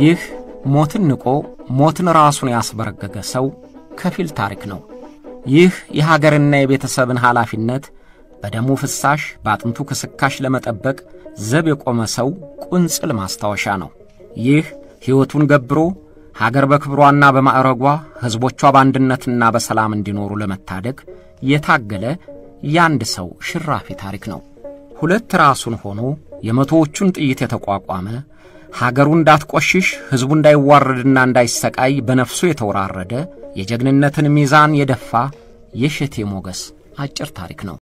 ይህ ሞትን ንቆ ሞትን ራሱን ያስበረገገ ሰው ከፊል ታሪክ ነው። ይህ የሀገርና የቤተሰብን ኃላፊነት በደሙ ፍሳሽ በአጥንቱ ክስካሽ ለመጠበቅ ዘብ የቆመ ሰው ቁንጽል ማስታወሻ ነው። ይህ ሕይወቱን ገብሮ ሀገር በክብሯና በማዕረጓ ሕዝቦቿ በአንድነትና በሰላም እንዲኖሩ ለመታደግ የታገለ የአንድ ሰው ሽራፊ ታሪክ ነው። ሁለት ራሱን ሆኖ የመቶዎቹን ጥይት የተቋቋመ ሀገሩ እንዳትቆሽሽ ሕዝቡ እንዳይዋረድና እንዳይሰቃይ በነፍሱ የተወራረደ የጀግንነትን ሚዛን የደፋ የእሸቴ ሞገስ አጭር ታሪክ ነው።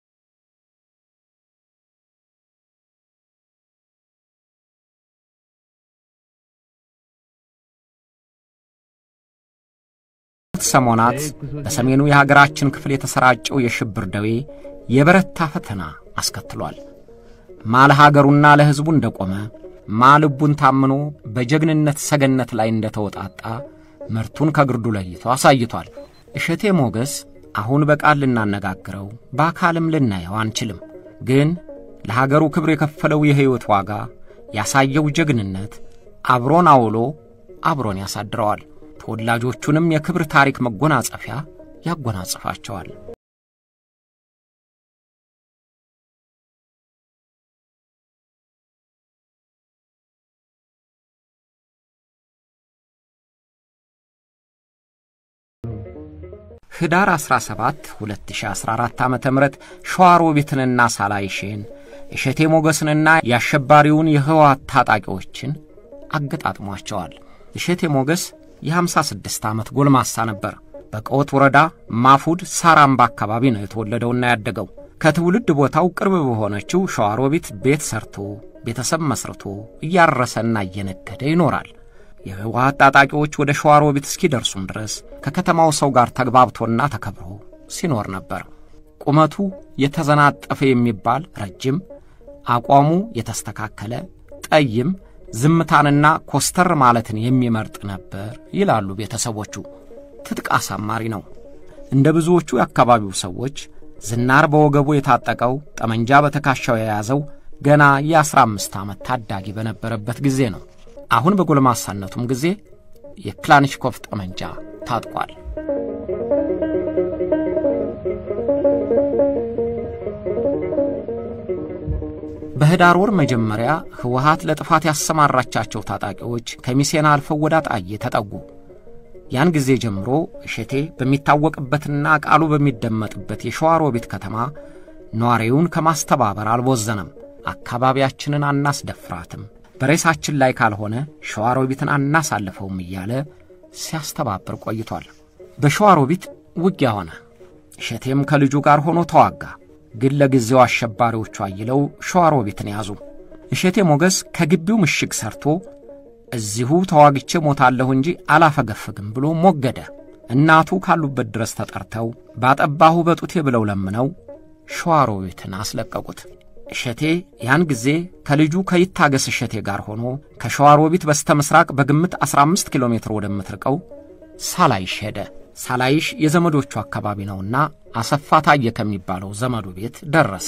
ሰሞናት በሰሜኑ የሀገራችን ክፍል የተሰራጨው የሽብር ደዌ የበረታ ፈተና አስከትሏል። ማ ለሀገሩና ለሕዝቡ እንደቆመ ማ ልቡን ታምኖ በጀግንነት ሰገነት ላይ እንደተወጣጣ ምርቱን ከግርዱ ለይቶ አሳይቷል። እሸቴ ሞገስ አሁን በቃል ልናነጋግረው በአካልም ልናየው አንችልም። ግን ለሀገሩ ክብር የከፈለው የሕይወት ዋጋ ያሳየው ጀግንነት አብሮን አውሎ አብሮን ያሳድረዋል። ተወላጆቹንም የክብር ታሪክ መጎናጸፊያ ያጎናጽፋቸዋል። ኅዳር 17 2014 ዓ ም ሸዋሮቢትንና ሳላይሼን እሸቴ ሞገስንና የአሸባሪውን የህወሓት ታጣቂዎችን አገጣጥሟቸዋል። እሸቴ ሞገስ የ56 ዓመት ጎልማሳ ነበር። በቀወት ወረዳ ማፉድ ሳራምባ አካባቢ ነው የተወለደውና ያደገው። ከትውልድ ቦታው ቅርብ በሆነችው ሸዋሮቢት ቤት ሰርቶ ቤተሰብ መስርቶ እያረሰና እየነገደ ይኖራል። የህወሓት ታጣቂዎች ወደ ሸዋሮቢት እስኪደርሱም ድረስ ከከተማው ሰው ጋር ተግባብቶና ተከብሮ ሲኖር ነበር። ቁመቱ የተዘናጠፈ የሚባል ረጅም፣ አቋሙ የተስተካከለ ጠይም፣ ዝምታንና ኮስተር ማለትን የሚመርጥ ነበር ይላሉ ቤተሰቦቹ። ትጥቅ አሳማሪ ነው። እንደ ብዙዎቹ የአካባቢው ሰዎች ዝናር በወገቡ የታጠቀው ጠመንጃ በትከሻው የያዘው ገና የአስራ አምስት ዓመት ታዳጊ በነበረበት ጊዜ ነው። አሁን በጎልማሳነቱም ጊዜ የክላንሽኮቭ ጠመንጃ ታጥቋል። በኅዳር ወር መጀመሪያ ህወሓት ለጥፋት ያሰማራቻቸው ታጣቂዎች ከሚሴና አልፈው ወደ አጣዬ ተጠጉ። ያን ጊዜ ጀምሮ እሸቴ በሚታወቅበትና ቃሉ በሚደመጥበት የሸዋሮቢት ከተማ ነዋሪውን ከማስተባበር አልቦዘነም። አካባቢያችንን አናስደፍራትም፣ በሬሳችን ላይ ካልሆነ ሸዋሮቢትን አናሳልፈውም እያለ ሲያስተባብር ቆይቷል። በሸዋሮቢት ውጊያ ሆነ። እሸቴም ከልጁ ጋር ሆኖ ተዋጋ። ግን ለጊዜው አሸባሪዎቹ አይለው ሸዋሮቢትን ያዙ። እሸቴ ሞገስ ከግቢው ምሽግ ሰርቶ እዚሁ ተዋግቼ ሞታለሁ እንጂ አላፈገፍግም ብሎ ሞገደ። እናቱ ካሉበት ድረስ ተጠርተው ባጠባሁ በጡቴ ብለው ለምነው ሸዋሮቢትን አስለቀቁት። እሸቴ ያን ጊዜ ከልጁ ከይታገስ እሸቴ ጋር ሆኖ ከሸዋሮቢት በስተ ምሥራቅ በግምት 15 ኪሎ ሜትር ወደምትርቀው ሳላይሽ ሄደ። ሳላይሽ የዘመዶቹ አካባቢ ነውና አሰፋ ታየ ከሚባለው ዘመዱ ቤት ደረሰ።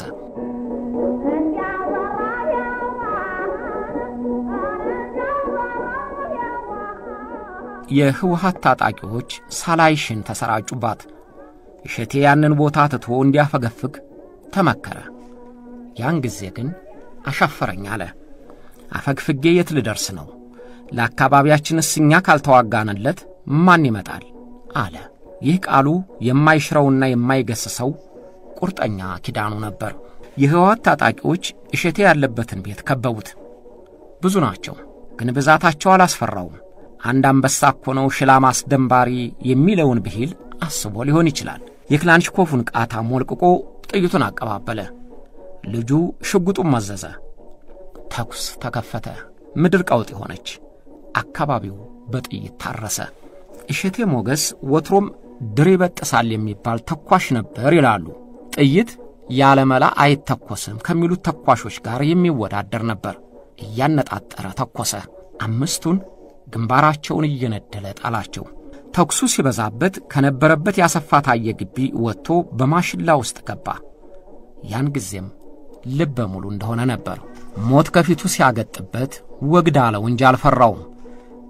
የህወሓት ታጣቂዎች ሳላይሽን ተሰራጩባት። እሸቴ ያንን ቦታ ትቶ እንዲያፈገፍግ ተመከረ። ያን ጊዜ ግን አሻፈረኝ አለ። አፈግፍጌ የት ልደርስ ነው? ለአካባቢያችንስ እኛ ካልተዋጋንለት ማን ይመጣል? አለ። ይህ ቃሉ የማይሽረውና የማይገስሰው ቁርጠኛ ኪዳኑ ነበር። የህወሓት ታጣቂዎች እሸቴ ያለበትን ቤት ከበቡት። ብዙ ናቸው፣ ግን ብዛታቸው አላስፈራውም። አንድ አንበሳ እኮ ነው ሽላ ማስደንባሪ የሚለውን ብሂል አስቦ ሊሆን ይችላል። የክላንሽኮፉን ቃታ ሞልቅቆ ጥይቱን አቀባበለ። ልጁ ሽጉጡን መዘዘ። ተኩስ ተከፈተ። ምድር ቀውጥ ሆነች። አካባቢው በጥይት ታረሰ። እሸቴ ሞገስ ወትሮም ድር ይበጥሳል የሚባል ተኳሽ ነበር ይላሉ። ጥይት ያለመላ አይተኮስም ከሚሉት ተኳሾች ጋር የሚወዳደር ነበር። እያነጣጠረ ተኮሰ። አምስቱን ግንባራቸውን እየነደለ ጣላቸው። ተኩሱ ሲበዛበት ከነበረበት ያሰፋ ታየ ግቢ ወጥቶ በማሽላ ውስጥ ገባ። ያን ጊዜም ልበ ሙሉ እንደሆነ ነበር። ሞት ከፊቱ ሲያገጥበት ወግድ አለው እንጂ አልፈራውም።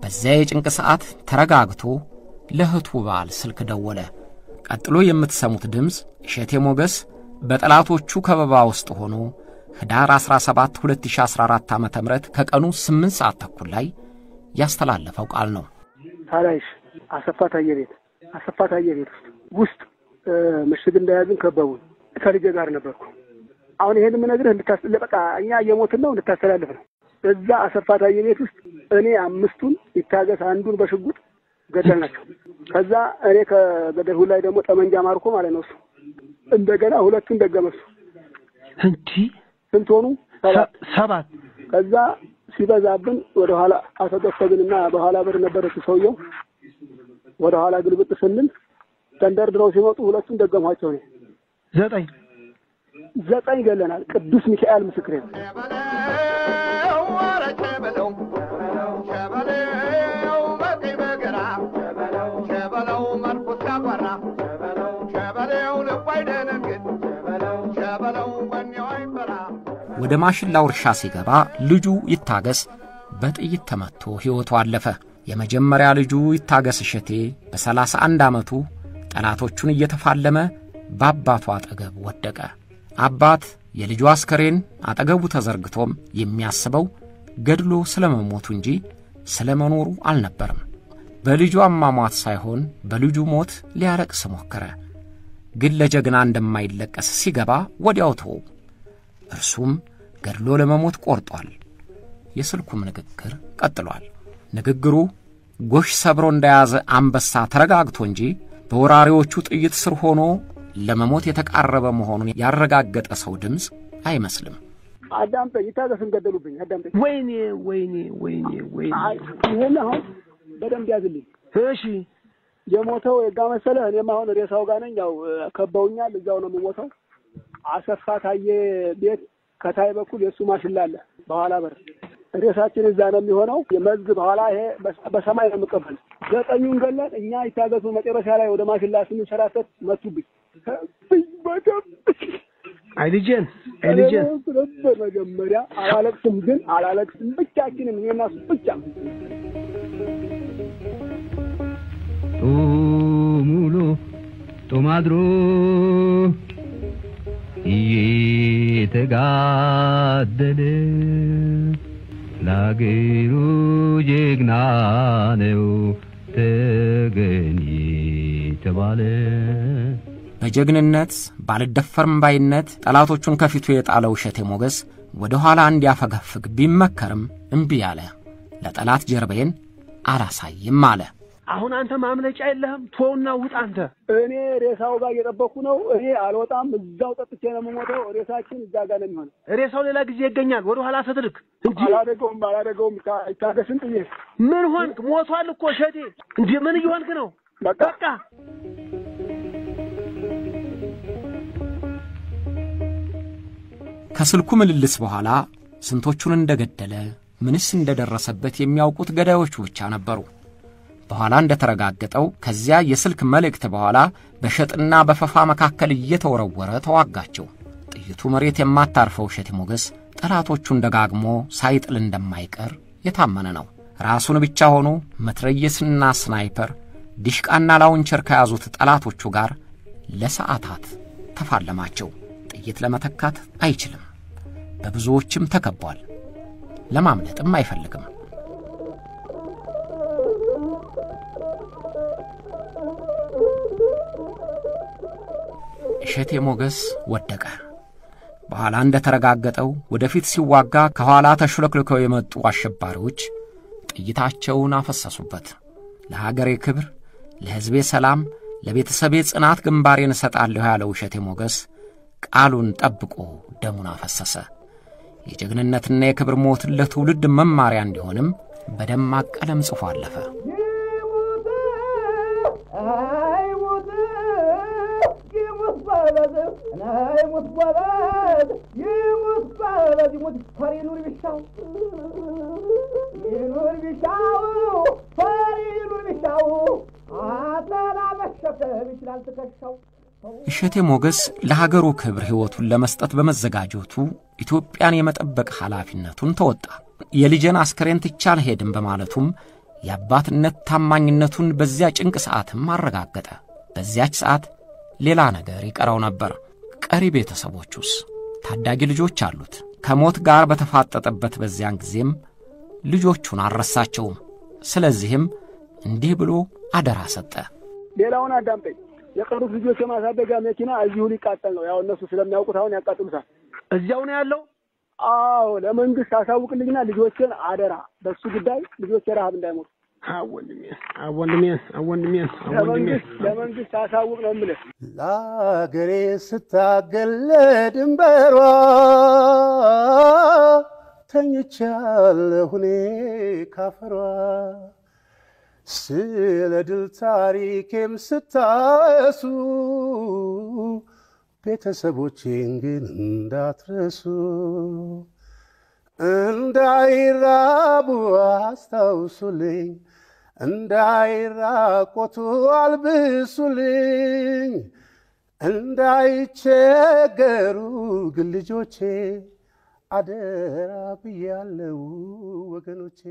በዚያ የጭንቅ ሰዓት ተረጋግቶ ለእህቱ ባል ስልክ ደወለ። ቀጥሎ የምትሰሙት ድምፅ እሸቴ ሞገስ በጠላቶቹ ከበባ ውስጥ ሆኖ ኅዳር 17 2014 ዓ ም ከቀኑ 8 ሰዓት ተኩል ላይ ያስተላለፈው ቃል ነው። ሳላይሽ አሰፋ ታየ ቤት አሰፋ ታየ ቤት ውስጥ ውስጥ ምሽግ እንደያዝን ከበቡን። ከልጄ ጋር ነበርኩ። አሁን ይሄን የምነግርህ እንድታስለ በቃ እኛ እየሞትን ነው እንድታስተላልፍ ነው። እዛ አሰፋ ታየ ቤት ውስጥ እኔ አምስቱን ይታገስ አንዱን በሽጉጥ ገደልናቸው። ከዛ እኔ ከገደልሁ ላይ ደግሞ ጠመንጃ ማርኮ ማለት ነው እሱ እንደገና ሁለቱን ደገመሱ። እንዲህ ስንት ሆኑ? ሰባት ሰባት ከዛ ሲበዛብን ወደ ኋላ አተገፈግንና በኋላ በር ነበረች ሰውየው ወደ ኋላ ግልብጥ ስንል ተንደርድረው ሲመጡ ሁለቱን ደገሟቸው። እኔ ዘጠኝ ዘጠኝ ገለናል። ቅዱስ ሚካኤል ምስክሬ ነው። ወደ ማሽላው እርሻ ሲገባ ልጁ ይታገስ በጥይት ተመትቶ ሕይወቱ አለፈ። የመጀመሪያ ልጁ ይታገስ እሸቴ በሰላሳ አንድ ዓመቱ ጠላቶቹን እየተፋለመ በአባቱ አጠገብ ወደቀ። አባት የልጁ አስከሬን አጠገቡ ተዘርግቶም የሚያስበው ገድሎ ስለ መሞቱ እንጂ ስለ መኖሩ አልነበርም። በልጁ አሟሟት ሳይሆን በልጁ ሞት ሊያለቅስ ሞከረ። ግን ለጀግና እንደማይለቀስ ሲገባ ወዲያው ተወው። እርሱም ገድሎ ለመሞት ቆርጧል። የስልኩም ንግግር ቀጥሏል። ንግግሩ ጎሽ ሰብሮ እንደያዘ አንበሳ ተረጋግቶ እንጂ በወራሪዎቹ ጥይት ስር ሆኖ ለመሞት የተቃረበ መሆኑን ያረጋገጠ ሰው ድምፅ አይመስልም። አዳምጠኝ፣ ይታገስን ገደሉብኝ። አዳምጠኝ። ወይኔ ወይኔ ወይኔ ወይኔ ይህን አሁን በደንብ ያዝልኝ። እሺ የሞተው የጋ መሰለ። እኔም አሁን ሬሳው ጋር ነኝ። ያው ከበውኛል። እዛው ነው የምሞተው። አሰፋ ታየ ቤት ከታይ በኩል የእሱ ማሽላ አለ። በኋላ በር ሬሳችን እዛ ነው የሚሆነው። የመዝግ በኋላ ይሄ በሰማይ ነው የምቀበል። ዘጠኙን ገለን እኛ ይታገሱ። መጨረሻ ላይ ወደ ማሽላ ስንሸራተት መቱብኝ። ብኝ በደም አይ ልጄን አይ ልጄን ነበር መጀመሪያ አላለቅስም፣ ግን አላለቅስም ብቻችንም እኔና እሱ ብቻ ጡሙሉ ጡማድሮ እየተጋደለ ለአገሩ ጀግና ነው ተገኝ ተባለ። በጀግንነት ባልደፈርም ባይነት ጠላቶቹን ከፊቱ የጣለው እሸቴ ሞገስ ወደ ኋላ እንዲያፈገፍግ ቢመከርም እምቢ አለ። ለጠላት ጀርባዬን አላሳይም አለ። አሁን አንተ ማምለጫ የለህም። ቶውና ውጥ አንተ። እኔ ሬሳው ጋር እየጠበኩ ነው። እኔ አልወጣም። እዛው ጠጥቼ ነው የምሞተው። ሬሳችን እዛ ጋር ነው የሚሆነው። ሬሳው ሌላ ጊዜ ይገኛል። ወደ ኋላ ስትልክ እንጂ አላደገውም አላደገውም። ይታ- ይታገስን ጥዬ ምን ሆንክ? ሞቷል እኮ እሸቴ። እንዴ ምን እየሆንክ ነው? በቃ በቃ ከስልኩ ምልልስ በኋላ ስንቶቹን እንደገደለ ምንስ እንደደረሰበት የሚያውቁት ገዳዮቹ ብቻ ነበሩ። በኋላ እንደተረጋገጠው ከዚያ የስልክ መልእክት በኋላ በሸጥና በፈፋ መካከል እየተወረወረ ተዋጋቸው። ጥይቱ መሬት የማታርፈው እሸቴ ሞገስ ጠላቶቹን ደጋግሞ ሳይጥል እንደማይቀር የታመነ ነው። ራሱን ብቻ ሆኖ መትረየስና ስናይፐር ዲሽቃና ላውንቸር ከያዙት ጠላቶቹ ጋር ለሰዓታት ተፋለማቸው። ጥይት ለመተካት አይችልም። በብዙዎችም ተከቧል። ለማምለጥም አይፈልግም። እሸቴ ሞገስ ወደቀ። በኋላ እንደተረጋገጠው ወደፊት ሲዋጋ ከኋላ ተሹለክልከው የመጡ አሸባሪዎች ጥይታቸውን አፈሰሱበት። ለሀገሬ ክብር፣ ለሕዝቤ ሰላም፣ ለቤተሰቤ ጽናት ግንባሬን እሰጣለሁ ያለው እሸቴ ሞገስ ቃሉን ጠብቆ ደሙን አፈሰሰ። የጀግንነትና የክብር ሞትን ለትውልድ መማሪያ እንዲሆንም በደማቅ ቀለም ጽፎ አለፈ። እሸቴ ሞገስ ለሀገሩ ክብር ሕይወቱን ለመስጠት በመዘጋጀቱ ኢትዮጵያን የመጠበቅ ኃላፊነቱን ተወጣ። የልጄን አስከሬን ትቼ አልሄድም በማለቱም የአባትነት ታማኝነቱን በዚያ ጭንቅ ሰዓትም አረጋገጠ። በዚያች ሰዓት ሌላ ነገር ይቀረው ነበር። ቀሪ ቤተሰቦቹስ? ታዳጊ ልጆች አሉት። ከሞት ጋር በተፋጠጠበት በዚያን ጊዜም ልጆቹን አልረሳቸውም። ስለዚህም እንዲህ ብሎ አደራ ሰጠ። ሌላውን አዳምጠኝ። የቀሩት ልጆች የማሳደጊያ መኪና እዚሁ ሊቃጠል ነው። ያው እነሱ ስለሚያውቁት አሁን ያቃጥሉታል። እዚያው ነው ያለው። አዎ ለመንግስት አሳውቅልኝና ልጆችን አደራ፣ በሱ ጉዳይ ልጆች ረሀብ እንዳይሞቱ አወንድሜን አወንድሜን አወንድሜን አወንድሜን ለመንግስት ለመንግስት አሳውቅ ነው የምልህ። ለአገሬ ስታገል ድንበሯ ተኝቻለሁ እኔ ካፈሯ ስለ ድል ታሪኬም ስታሱ ቤተሰቦቼን ግን እንዳትረሱ እንዳይራቡ አስታውሱልኝ እንዳይራቆቱ አልብሱልኝ እንዳይቸገሩ ግን ልጆቼ አደራ ብያለው ወገኖቼ።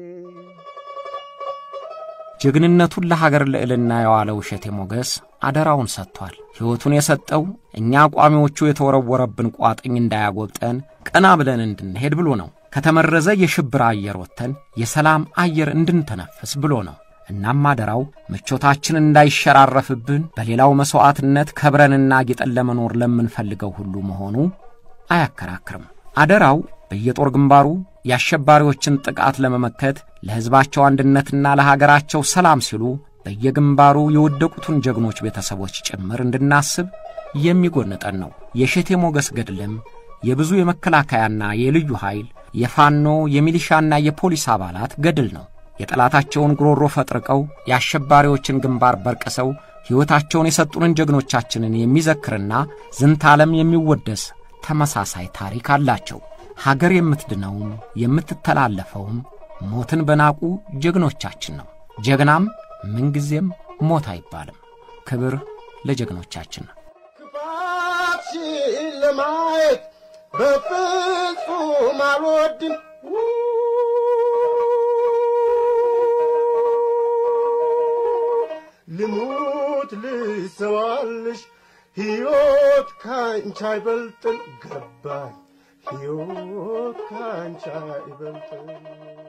ጀግንነቱን ለሀገር ልዕልና የዋለው እሸቴ ሞገስ አደራውን ሰጥቷል። ሕይወቱን የሰጠው እኛ ቋሚዎቹ የተወረወረብን ቋጥኝ እንዳያጎብጠን ቀና ብለን እንድንሄድ ብሎ ነው። ከተመረዘ የሽብር አየር ወጥተን የሰላም አየር እንድንተነፍስ ብሎ ነው። እናም አደራው ምቾታችን እንዳይሸራረፍብን በሌላው መሥዋዕትነት ከብረንና ጌጠን ለመኖር ለምንፈልገው ሁሉ መሆኑ አያከራክርም። አደራው በየጦር ግንባሩ የአሸባሪዎችን ጥቃት ለመመከት ለሕዝባቸው አንድነትና ለሀገራቸው ሰላም ሲሉ በየግንባሩ የወደቁትን ጀግኖች ቤተሰቦች ጭምር እንድናስብ የሚጎንጠን ነው። የእሸቴ ሞገስ ገድልም የብዙ የመከላከያና የልዩ ኃይል የፋኖ የሚሊሻና የፖሊስ አባላት ገድል ነው። የጠላታቸውን ጉሮሮ ፈጥርቀው የአሸባሪዎችን ግንባር በርቅሰው ሕይወታቸውን የሰጡንን ጀግኖቻችንን የሚዘክርና ዝንተ ዓለም የሚወደስ ተመሳሳይ ታሪክ አላቸው። ሀገር የምትድነውም የምትተላለፈውም ሞትን በናቁ ጀግኖቻችን ነው። ጀግናም ምንጊዜም ሞት አይባልም። ክብር ለጀግኖቻችን ነው። ክፋትሽን ለማየት በፍጹም አልወድም። ልሙት ልሰዋልሽ ሕይወት ካንቺ አይበልጥም ገባኝ ሕይወት ካንቺ አይበልጥም